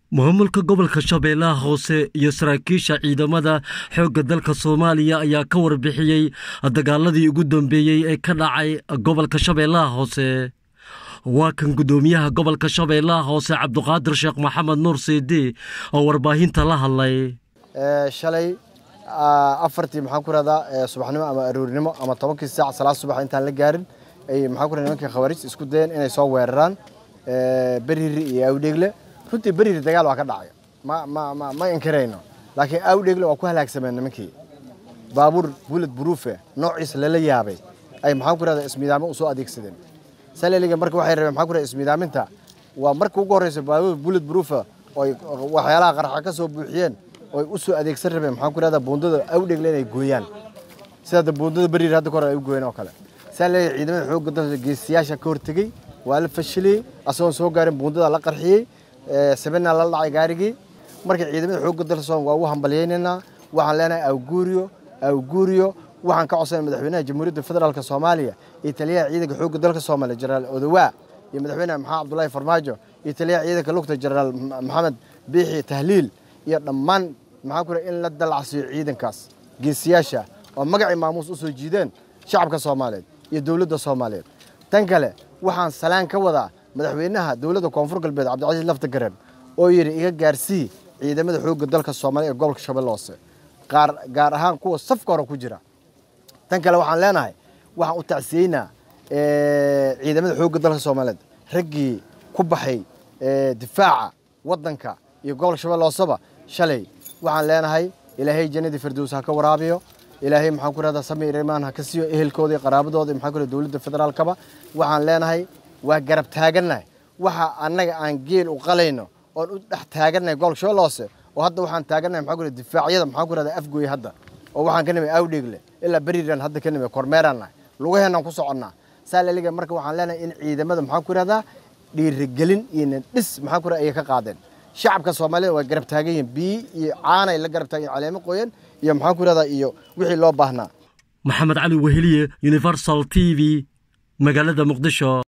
maamulka gobolka shabeellaha hoose iyo saraakiisha ciidamada xoogga dalka soomaaliya ayaa ka warbixiyey dagaaladii ugu dambeeyey ee ka dhacay gobolka shabeellaha hoose waa kan guddoomiyaha gobolka shabeellaha hoose cabduqaadir sheekh maxamed nuur siidi oo warbaahinta la hadlay shalay afartii maxaan ku rahdaa subaxnimo ama aroornimo ama tobankii saac salaad subax intaan la gaarin ay maxaan ku rahdaa nimankii khawaarij isku dayeen inay soo weeraraan beriri iyo awdheegle runtii beriri dagaal waa ka dhacay ma ma ma ma inkarayno laakiin awdheegle waa ku halaagsameen nimankii baabuur bullet proofe noociisa lala yaabay ay maxaan ku rahdaa ismiidaamo usoo adeegsadeen saleliga marka waxay rabeen maxaan ku rahdaa ismiidaaminta waa marka ugu horreysa baabuur bullet proofe oy waxyaalaha qarxa ka soo buuxiyeen oy u soo adeegsan rabeen maxaan ku rahdaa buundada awdheegle inay gooyaan sida buundada beriri hadda kahor ay u gooyeen oo kale saleliga ciidamada xoogga dalka geesiyaasha ka hortegey waa la fashiliyey asagoon soo gaarin buundada la qarxiyey sabena la dhacay gaarigii marka ciidamada xoogga dalka soomaliya waa u hambalyaynaynaa waxaan leenahay awguuriyo awguuriyo waxaan ka codsanay madaxweynaha jamhuuriyadda federaalk soomaaliya iyo taliyaha ciidanka xoogga dalka soomaaliya jenaraal odowaa iyo madaxweynaha maxamed cabdullaahi farmaajo iyo taliyaha ciidanka lugta jenaraal maxamed biixi tahliil iyo dhammaan maxaa ku in la dalacsiiyo ciidankaas geesiyaasha oo magacii maamuus u soo jiideen shacabka soomaaliyeed iyo dowladda soomaaliyeed tan kale waxaan salaan ka wadaa madaxweynaha dowladda koonfur galbeed cabdicasiis lafta gareen oo yidhi iga gaarsii ciidamada xoogga dalka soomaaliya ee gobolka shabeelle hoose qaar gaar ahaan kuwa safka hore ku jira tan kale waxaan leenahay waxaan u tacsiyeynaa ciidamada xoogga dalka soomaaliyeed raggii ku baxay difaaca waddanka iyo gobolka shabeelle hooseba shalay waxaan leenahay ilaahay jannadii firdows ha ka waraabiyo ilaahay maxaan ku rahdaa sami irimaan ha ka siiyo ehelkooda iyo qaraabadooda maxaan ku rahdaa dowladda federaalkaba waxaan leenahay waa garab taagannahay waxa annaga aan geel u qalayno oon u dhex taagannahay gobolka shabeelle hoose oo hadda waxaan taagannahay maxaan ku rahdaa difaacyada maxaan ku rahdaa afgooye hadda oo waxaan ka nimay awdheegle ilaa beriran hadda ka nimay kormeeraan nahay lugaheenaan ku soconnaa saalaliga marka waxaan leenahay in ciidamada maxaan ku rahdaa dhiirigelin iyo nindhis maxaan ku rahdaa ayay ka qaadeen shacabka soomaalida waa garab taagan yihiin biyi iyo caanay la garab taagan caleemo qoyan iyo maxaan ku rahdaa iyo wixii loo baahnaa maxamed cali weheliye universal t v magaalada muqdisho